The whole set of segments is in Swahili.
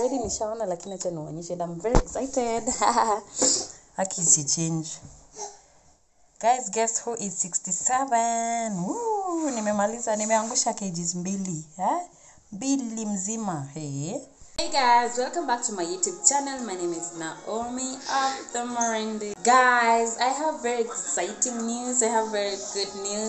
already nishaona lakini acha nionyeshe and I'm very excited haki isi change guys guess who is 67 Woo, nimemaliza nimeangusha kgs mbili eh? mbili mzima hey. Hey guys, welcome back to my YouTube channel. My name is Naomi of the Morindi. Guys, I have very exciting news. I have very good news.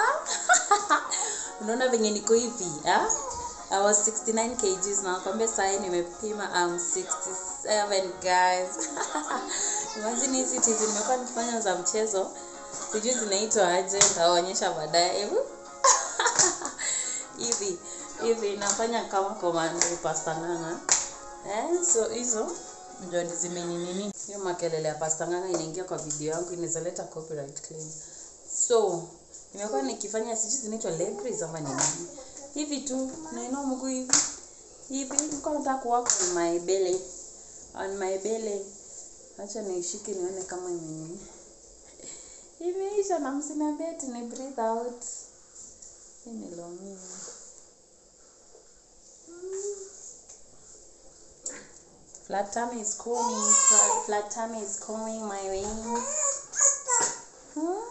Unaona venye niko hivi, ah? I was 69 kgs na nakwambia sahi nimepima I'm 67 guys. Imagine hizi tizi nimekuwa nikifanya za mchezo. Sijui zinaitwa aje, nitawaonyesha baadaye. Hebu hivi hivi nafanya kama komando pasta nganga eh, so hizo ndio ni zimeninini hiyo makelele ya pasta nganga inaingia kwa video yangu inaweza leta copyright claim so nimekuwa nikifanya sijui zinaitwa leg raise ama ni nini hivi tu nainua mguu hivi hivi nilikuwa nataka kuwaka on my belly on my belly acha niishike nione kama imenini imeisha na msiniambie ati ni breathe out hii ni longi Flat tummy is coming. Flat, flat tummy is coming my way. Hmm?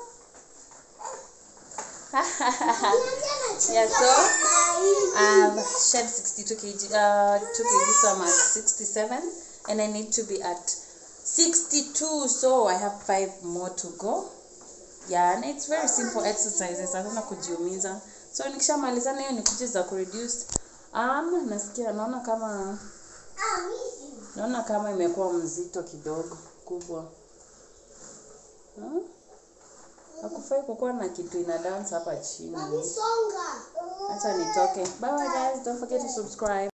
yeah, so I've shed 62 kg, uh, 2 kg, so I'm at 67, and I need to be at 62, so I have five more to go. Yeah, and it's very simple exercises, hakuna kujiumiza. So nikishamalizana hiyo ni kuji za kureduce. Um, nasikia naona kama naona kama imekuwa mzito kidogo kubwa hmm? hakufai kukuwa na kitu ina dance hapa chini Songa. acha nitoke bye bye guys don't forget to subscribe